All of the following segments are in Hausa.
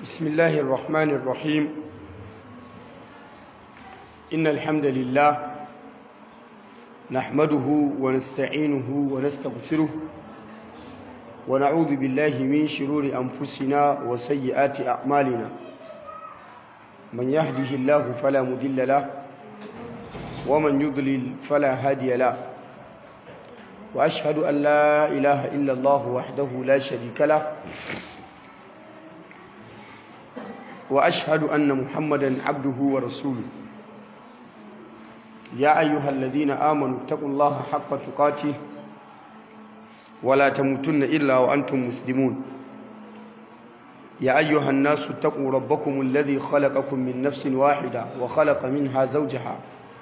بسم الله الرحمن الرحيم إن الحمد لله نحمده ونستعينه ونستغفره ونعوذ بالله من شرور أنفسنا وسيئات أعمالنا من يهده الله فلا مضل له ومن يضلل فلا هادي له وأشهد أن لا إله إلا الله وحده لا شريك له وأشهد أن محمدا عبده ورسوله يا أيها الذين آمنوا اتقوا الله حق تقاته ولا تموتن إلا وأنتم مسلمون يا أيها الناس اتقوا ربكم الذي خلقكم من نفس واحدة وخلق منها زوجها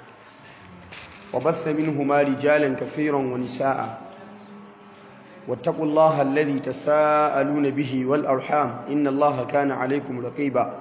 وبث منهما رجالا كثيرا ونساء واتقوا الله الذي تساءلون به والأرحام إن الله كان عليكم رقيبا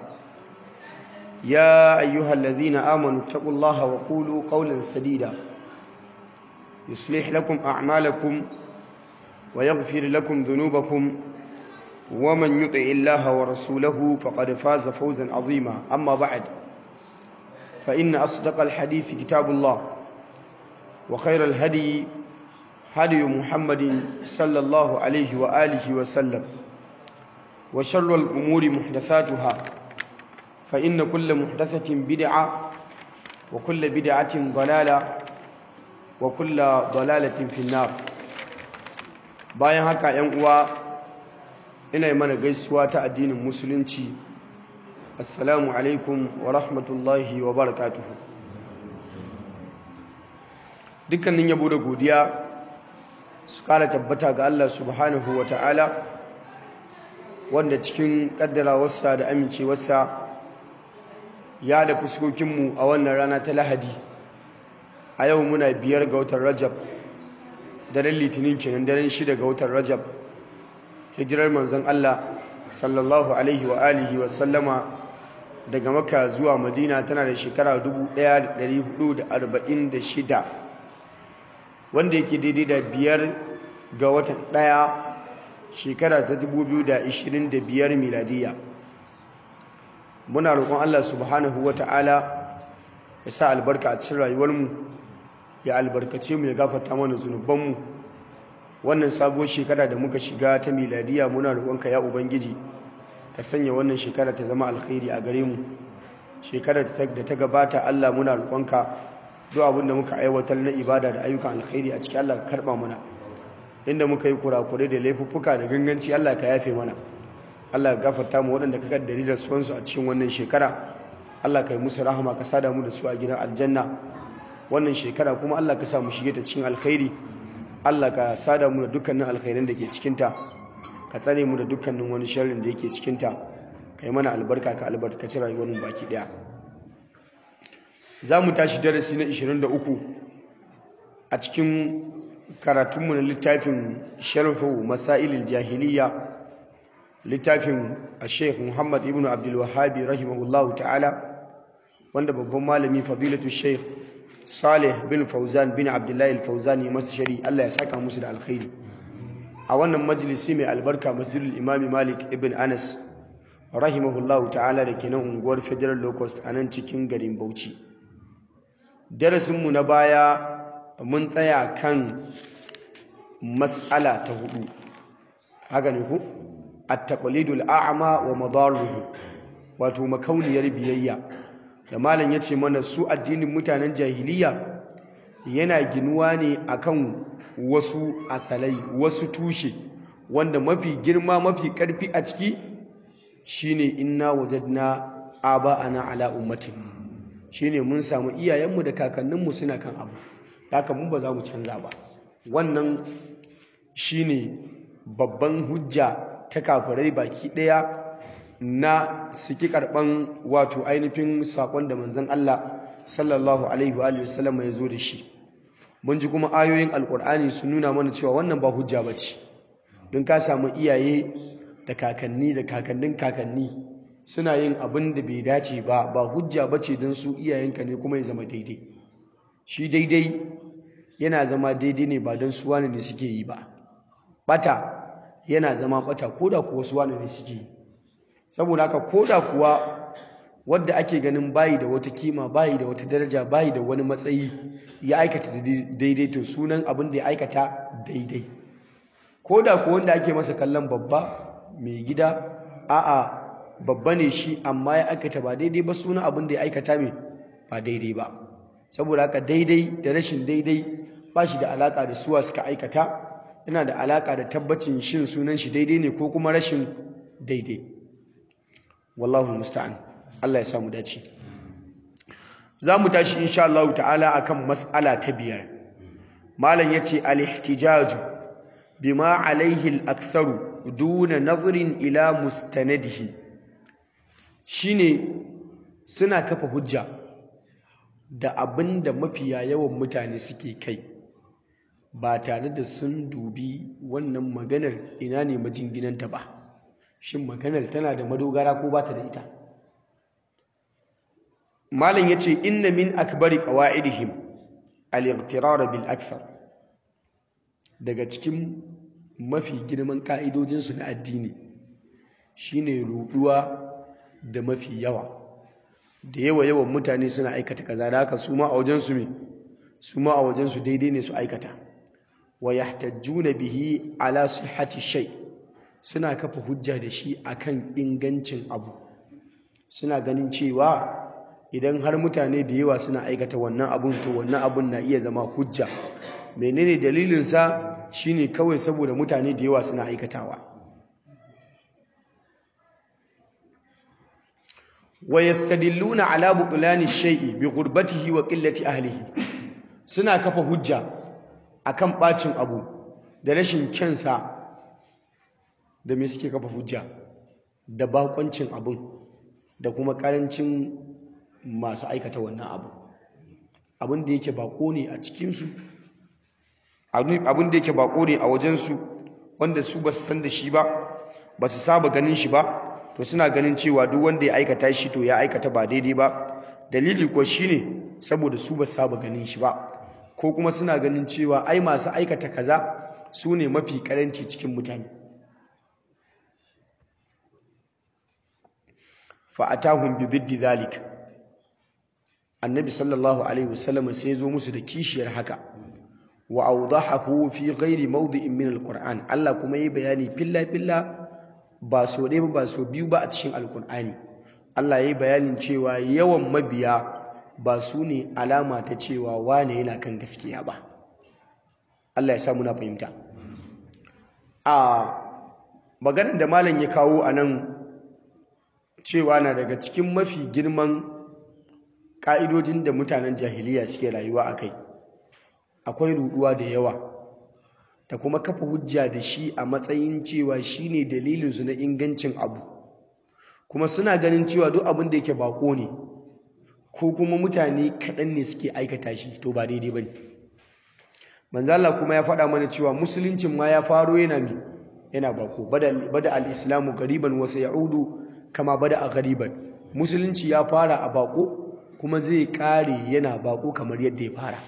يا أيها الذين آمنوا اتقوا الله وقولوا قولا سديدا يصلح لكم أعمالكم ويغفر لكم ذنوبكم ومن يطع الله ورسوله فقد فاز فوزا عظيما أما بعد فإن أصدق الحديث كتاب الله وخير الهدي هدي محمد صلى الله عليه وآله وسلم وشر الأمور محدثاتها فإن كل محدثة بدعة وكل بدعة ضلالة وكل ضلالة في النار bayan haka ‘yan uwa ina yi mana gaisuwa ta addinin musulunci assalamu alaikum wa rahmatullahi wa barakatuhu dukkanin yabo da godiya su kara tabbata ga Allah subhanahu wa ta'ala wanda cikin kaddarawarsa da amincewarsa ya da fuskokinmu a wannan rana ta lahadi a yau muna biyar ga watan rajab daren litinin kenan daren shida ga watan rajab hijirar manzon Allah sallallahu alaihi wa alihi wa sallama daga maka zuwa madina tana da shekara 1446 wanda yake daidai da biyar ga watan ɗaya shekara ta 2025 miladiya muna roƙon Allah subhanahu wa ta'ala ya sa albarka a cikin rayuwarmu ya albarkace mu ya gafarta mana zunubanmu wannan sabuwar shekara da muka shiga ta miladiya muna roƙonka ya ubangiji ka sanya wannan shekara ta zama alkhairi a gare mu shekarar da ta gabata Allah muna roƙonka duk abin da muka aiwatar na ibada da ayyukan alkhairi a cikin Allah ka karba mana inda muka yi kurakure da laifuffuka da ganganci Allah ka yafe mana Allah ka gafarta mu waɗanda ka kaddari da suwansu a cikin wannan shekara Allah ka yi musu rahama ka sada mu da su a gidan aljanna wannan shekara kuma Allah ka sa mu shige ta cikin alkhairi Allah ka sada mu da dukkanin alkhairin da ke cikin ta ka tsare mu da dukkanin wani sharrin da yake cikin ta ka yi mana albarka ka albarkaci rayuwar mu baki daya za mu tashi darasi na 23 a cikin karatunmu na littafin sharhu masailil jahiliya littafin a sheikh muhammad ibn abdulwahabi rahimahullahu ta'ala wanda babban malami fadilatu sheikh salih bin fauzan bin abdullahi fauzani masu shari allah ya saka musu da alkhairi a wannan majalisi mai albarka masjidul imami malik ibn anas rahimahullahu ta'ala da ke nan unguwar federal locust a nan cikin garin bauchi darasinmu na baya mun tsaya kan matsala ta hudu haka ne ku at-taqlidul a'ma wa madaruhu wato makauniyar biyayya da malam yace mana su addinin mutanen jahiliya yana ginuwa ne akan wasu asalai wasu tushe wanda mafi girma mafi karfi a ciki shine inna wajadna aba'ana ala ummatin shine mun samu iyayenmu da kakanninmu suna kan abu haka mun ba za mu canza ba wannan shine babban hujja ta kafirai baki ɗaya na suki karɓan wato ainihin saƙon da manzon Allah sallallahu alaihi wa sallam ya zo da shi mun ji kuma ayoyin alƙur'ani sun nuna mana cewa wannan ba hujja ba ce don ka samu iyaye da kakanni da kakannin kakanni suna yin abin da bai dace ba ba hujja ba ce don su iyayenka ne kuma ya zama daidai shi daidai yana zama daidai ne ba don su wani ne suke yi ba bata yana zama bata ko da kuwa su wani ne suke yi saboda haka koda kuwa wadda ake ganin bayi da wata kima bayi da wata daraja bayi da wani matsayi ya aikata daidai to sunan abin da ya aikata daidai koda kuwa wanda ake masa kallon babba mai gida a'a babba ne shi amma ya aikata ba daidai ba sunan abin da ya aikata mai ba daidai ba saboda haka daidai da rashin daidai ba shi da alaka da suwa suka aikata yana da alaka da tabbacin shin sunan shi daidai ne ko kuma rashin daidai wallahu musta'an Allah ya samu dace za mu tashi insha Allah ta'ala akan mas'ala ta biyar malam yace al-ihtijaju bima alaihi al-aktharu duna nazrin ila mustanadihi shine suna kafa hujja da abinda mafiya yawan mutane suke kai ba tare da sun dubi wannan maganar ina ne majinginanta ba shin maganar tana da madogara ko ba ta da ita malam yace inna min akbari qawaidihim al-ightirar bil akthar daga cikin mafi girman ka'idojinsu na addini shine ruduwa da mafi yawa da yawa yawan mutane suna aikata kaza da haka su ma a wajensu me su ma a wajensu daidai ne su aikata wa yahtajjuna bihi ala sihhati shay suna kafa hujja da shi akan ingancin abu suna ganin cewa idan har mutane da yawa suna aikata wannan abun to wannan abun na iya zama hujja menene dalilinsa shine kawai saboda mutane da yawa suna aikatawa wa yastadilluna ala butlani shay'i bi ghurbatihi wa qillati ahlihi suna kafa hujja akan bacin abu da rashin kyansa da me suke kafa hujja da bakoncin abun da kuma karancin masu aikata wannan abu abin da yake bako ne a cikinsu abin da yake bako ne a wajensu wanda su ba su san da shi ba ba su saba ganin shi ba to suna ganin cewa duk wanda ya aikata shi to ya aikata ba daidai ba dalili ko shine saboda su ba su saba ganin shi ba ko kuma suna ganin cewa ai masu aikata kaza su ne mafi karanci cikin mutane fa atahum bi diddi zalik annabi sallallahu alaihi wasallam sai zo musu da kishiyar haka wa awdahahu fi ghairi mawdi'in min alquran Allah kuma yi bayani filla filla ba so ɗaya ba so biyu ba a cikin alqur'ani Allah yayi bayanin cewa yawan mabiya ba su ne alama ta cewa wane yana kan gaskiya ba Allah ya sa muna fahimta a maganar da malam ya kawo a nan cewa na daga cikin mafi girman ƙa'idojin da mutanen jahiliya suke rayuwa a kai akwai ruɗuwa da yawa da kuma kafa hujja da shi a matsayin cewa shi ne dalilinsu na ingancin abu kuma suna ganin cewa duk abin da yake bako ne ko kuma mutane kaɗan ne suke aikata shi to ba daidai ba ne manzala kuma ya faɗa mana cewa musuluncin ma ya faro yana mi yana bako bada al-islamu gariban wasu ya'udu kama bada a gariban musulunci ya fara a bako kuma zai kare yana bako kamar yadda ya fara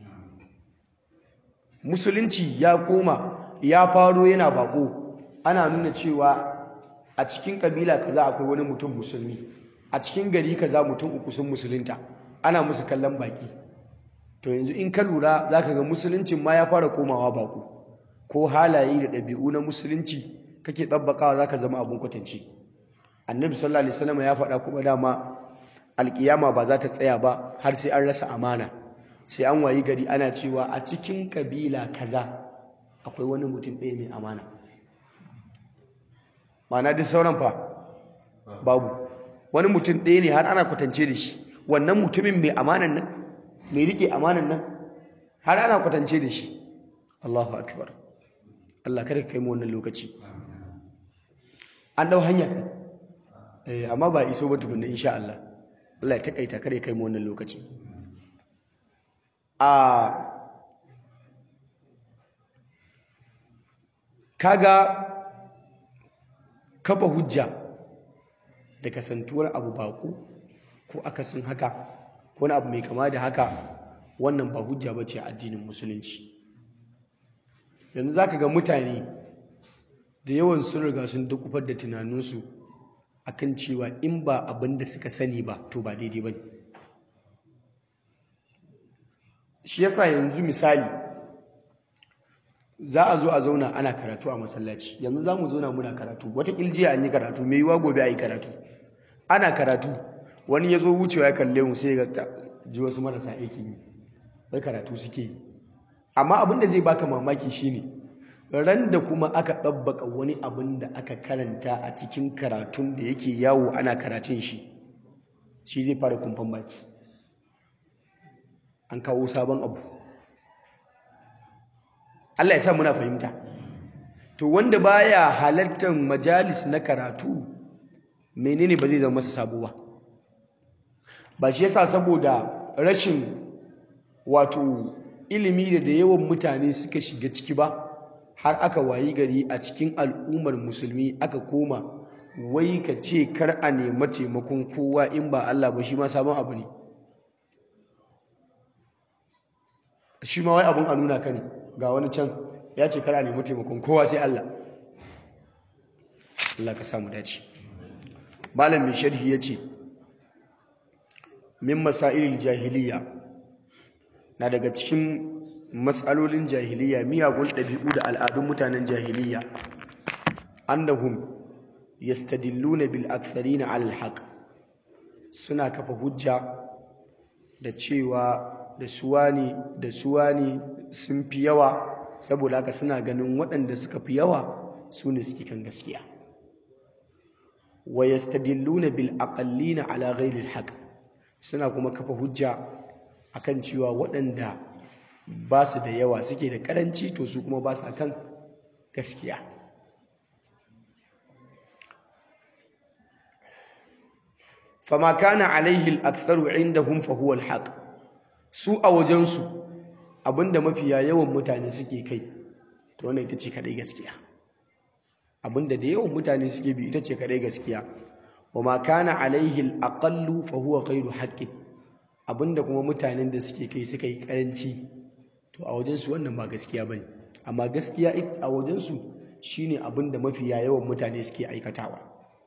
musulunci ya koma ya faro yana bako ana nuna cewa a cikin kabila kaza akwai wani mutum musulmi a cikin gari kaza mutum uku sun musulunta ana musu kallon baki to yanzu in ka lura zaka ga musuluncin ma ya fara komawa bako ko halaye da ɗabi'u na musulunci kake tsabbakawa zaka zama abun kwatance annabi sallallahu alaihi wasallam ya faɗa kuma dama alkiyama ba za ta tsaya ba har sai an rasa amana sai an wayi gari ana cewa a cikin kabila kaza akwai wani mutum ɗaya mai amana ma'ana duk sauran fa babu wani mutum ɗaya ne har ana kwatance da shi wannan mutumin mai amanan nan mai rike amanan nan har ana kwatance da shi Allahu akbar Allah kada ka kai mu wannan lokaci an dau hanya kan eh amma ba iso ba tukunna insha Allah Allah ya takaita kare kai mu wannan lokaci a kaga kafa hujja da kasantuwar abu baƙo ko akasin haka ko wani abu mai kama da haka wannan ba hujja ba ce a addinin musulunci yanzu za ka ga mutane da yawan sun riga sun dukufar da tunaninsu akan cewa in ba abin da suka sani ba to ba daidai ba ne shi yasa yanzu misali za a zo a zauna ana karatu a masallaci yanzu za mu zauna muna karatu wata jiya an yi karatu mai yiwa gobe a yi karatu ana karatu wani ya zo wucewa ya kalle mu sai ga ji wasu marasa aikin yi wai karatu suke yi amma abin da zai baka mamaki shine ran da kuma aka ɗabbaka wani abin da aka karanta a cikin karatun da yake yawo ana karatun shi shi zai fara kumfan baki an kawo sabon abu Allah ya sa muna fahimta to wanda baya halartar majalis na karatu menene ba zai zama masa sabo ba ba shi yasa saboda rashin wato ilimi da da yawan mutane suka shiga ciki ba har aka wayi gari a cikin al'ummar musulmi aka koma wai ka ce kar a nema taimakon kowa in ba Allah ba shi ma sabon abu ne shi ma wai abun a nuna ka ne ga wani can ya ce kar a nema taimakon kowa sai Allah Allah ka samu dace malam mai sharhi ya ce min masailil jahiliya na daga cikin matsalolin jahiliya miyagun ɗabi'u da al'adun mutanen jahiliya annahum yastadilluna bil aktharina ala alhaq suna kafa hujja da cewa da suwani da suwani sun fi yawa saboda haka suna ganin waɗanda suka fi yawa su ne suke kan gaskiya wa yastadilluna bil aqallina ala ghairi alhaq suna kuma kafa hujja akan cewa waɗanda ba su da yawa suke da karanci to su kuma ba su kan gaskiya fama kana alaihi al-aktharu indahum fa huwa al-haq su a wajensu abinda mafiya yawan mutane suke kai to wannan ita ce kadai gaskiya abinda da yawan mutane suke bi ita ce kadai gaskiya wama kana alaihi al-aqallu fa huwa ghairu haqqin abinda kuma mutanen da suke kai suka yi karanci to a wajensu wannan ba gaskiya bane amma gaskiya a wajensu shine abinda mafiya yawan mutane suke aikatawa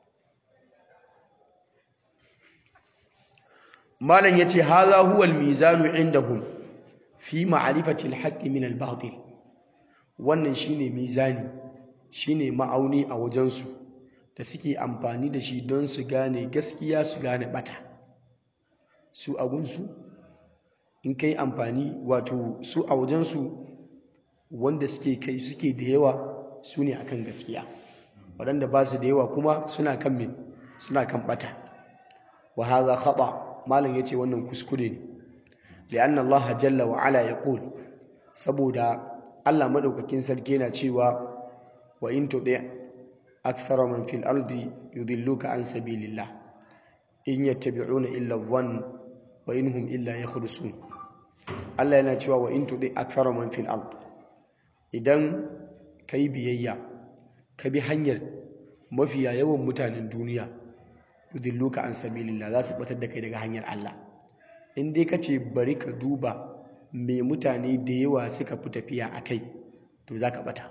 malam yace hadha huwa al-mizanu indahum fi ma'rifati al-haqq min al-batil wannan shine mizani shine ma'auni a wajensu da suke amfani da shi don su gane gaskiya su gane bata su agunsu in kai amfani wato su a wajensu wanda suke kai suke da yawa su ne akan gaskiya waɗanda ba su da yawa kuma suna kan min suna kan bata wa hadha khata malam yace wannan kuskure ne li'anna Allah jalla wa ala yaqul saboda Allah madaukakin sarki yana cewa wa in tudi akthara man fil ardi yudilluka an sabilillah in yattabi'una illa dhann wa in hum illa yakhrusun Allah yana cewa wa in tudi akthara man fil ard idan kai biyayya ka bi hanyar mafiya yawan mutanen duniya yudilluka an sabilillah za su batar da kai daga hanyar Allah in dai kace bari ka duba me mutane da yawa suka fi tafiya a kai to za ka bata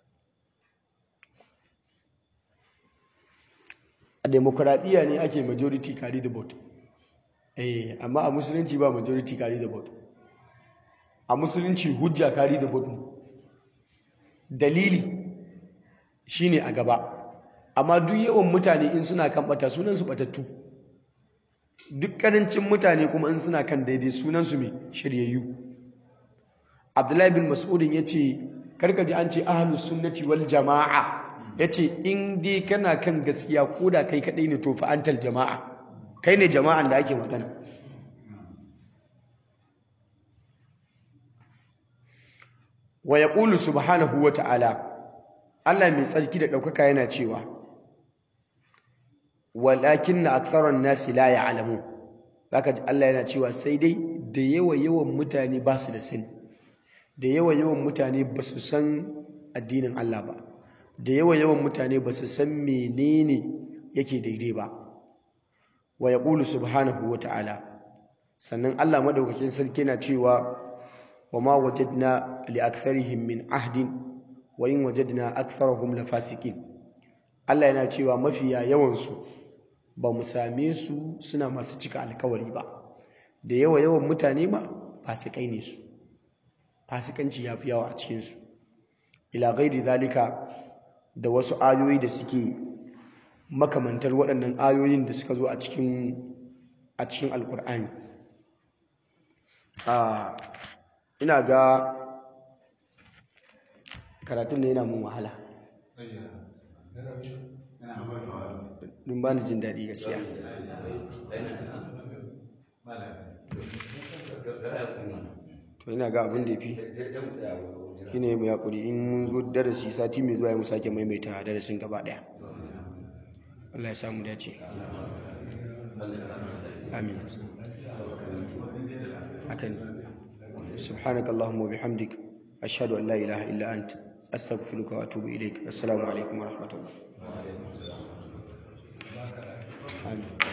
a demokuraɗiyya ne ake majority carry the vote eh amma a musulunci ba majority carry the vote a musulunci hujja carry the vote dalili shine a gaba amma duk yawan mutane in suna kan bata sunan su batattu duk karancin mutane kuma in suna kan daidai sunan su mai shiryayyu Abdullahi bin Mas'udin yace karka ji an ce ahlus sunnati wal jamaa yace in dai kana kan gaskiya koda kai kadai ne to fa antal jamaa kai ne jama'an da ake magana wa yaqulu subhanahu wa ta'ala Allah mai tsarki da ɗaukaka yana cewa walakinna aktharan nasi la ya'lamun zaka ji Allah yana cewa sai dai da yawa yawan mutane ba su da sani da yawa yawan mutane ba su san addinin Allah ba da yawa yawan mutane ba su san menene yake daidai ba wa yaqulu subhanahu wa ta'ala sannan Allah madaukakin sarki yana cewa wa ma wajadna li aktharihim min ahdin wa in wajadna aktharahum lafasiqin Allah yana cewa mafiya yawan su ba mu same su suna masu cika alkawari ba da yawa yawan mutane ma fasikai ne su fasikanci ya fi yawa a cikinsu ila gairi zalika da wasu ayoyi da suke makamantar waɗannan ayoyin da suka zo a cikin a cikin alkur'ani ina ga karatun ne yana mun wahala dun ba ni jin daɗi gaskiya to ina ga abin da ya fi shi ne mai haƙuri in mun zo darasi sati mai zuwa ya mu sake maimaita darasin gaba ɗaya Allah ya samu dace amin hakan subhanaka allahumma bihamdik ashhadu an la ilaha illa ant astaghfiruka wa atubu ilaik assalamu alaikum wa rahmatullah amin